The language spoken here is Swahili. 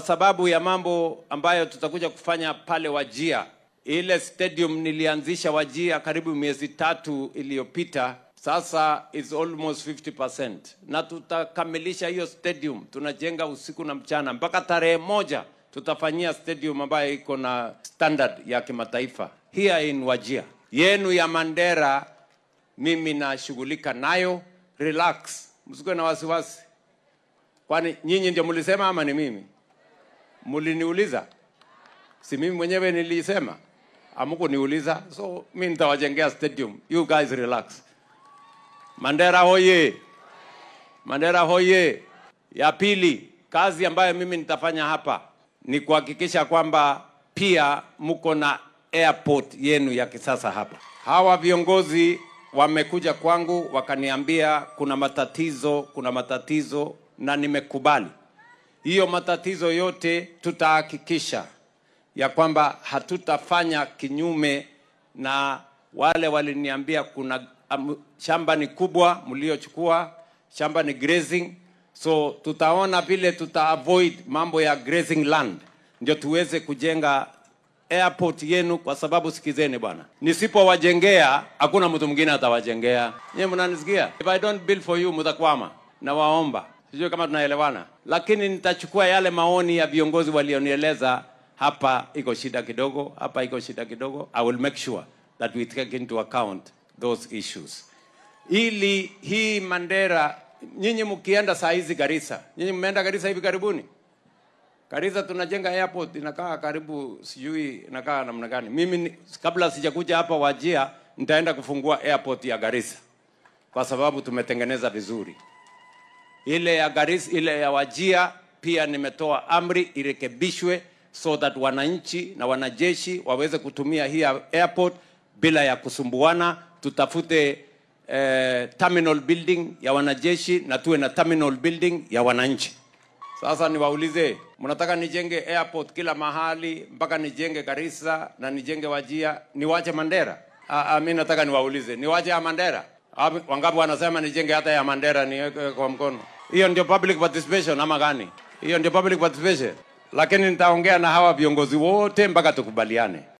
sababu ya mambo ambayo tutakuja kufanya pale Wajia. Ile stadium nilianzisha Wajia karibu miezi tatu iliyopita, sasa is almost 50%, na tutakamilisha hiyo stadium. Tunajenga usiku na mchana mpaka tarehe moja tutafanyia stadium ambayo iko na standard ya kimataifa here in Wajia. Yenu ya Mandera mimi nashughulika nayo, relax, msikuwe na wasiwasi. Kwani nyinyi ndio mlisema ama ni mimi? Mliniuliza? Si mimi mwenyewe nilisema? Hamkuniuliza, so mimi nitawajengea stadium. You guys relax. Mandera hoye! Mandera hoye! Ya pili, kazi ambayo mimi nitafanya hapa ni kuhakikisha kwamba pia mko na airport yenu ya kisasa hapa. Hawa viongozi wamekuja kwangu wakaniambia kuna matatizo, kuna matatizo na nimekubali hiyo matatizo yote. Tutahakikisha ya kwamba hatutafanya kinyume na wale waliniambia kuna um, shamba ni kubwa mliochukua, shamba ni grazing, so tutaona vile tuta avoid mambo ya grazing land, ndio tuweze kujenga airport yenu, kwa sababu sikizeni bwana, nisipowajengea hakuna mtu mwingine atawajengea. Nyie mnanisikia? If I don't build for you mtakwama. Nawaomba, sijui kama tunaelewana, lakini nitachukua yale maoni ya viongozi walionieleza hapa iko shida kidogo, hapa iko shida kidogo. I will make sure that we take into account those issues, ili hii Mandera, nyinyi mkienda saa hizi Garissa, nyinyi mmeenda Garissa hivi karibuni? Garissa tunajenga airport inakaa karibu, sijui inakaa namna gani. Mimi ni- kabla sijakuja hapa Wajia, nitaenda kufungua airport ya Garissa kwa sababu tumetengeneza vizuri. Ile ya Garissa, ile ya Wajia pia nimetoa amri irekebishwe so that wananchi na wanajeshi waweze kutumia hii airport bila ya kusumbuana. Tutafute eh, terminal building ya wanajeshi na tuwe na terminal building ya wananchi. Sasa niwaulize, mnataka nijenge airport kila mahali mpaka nijenge Garissa na nijenge Wajia, niwache Mandera? Ah, ah, mimi nataka niwaulize, niwache ya Mandera? Ah, Wangapi wanasema nijenge hata ya Mandera niweke kwa mkono? Hiyo ndio public participation ama gani? Hiyo ndio public participation. Lakini nitaongea na hawa viongozi wote mpaka tukubaliane.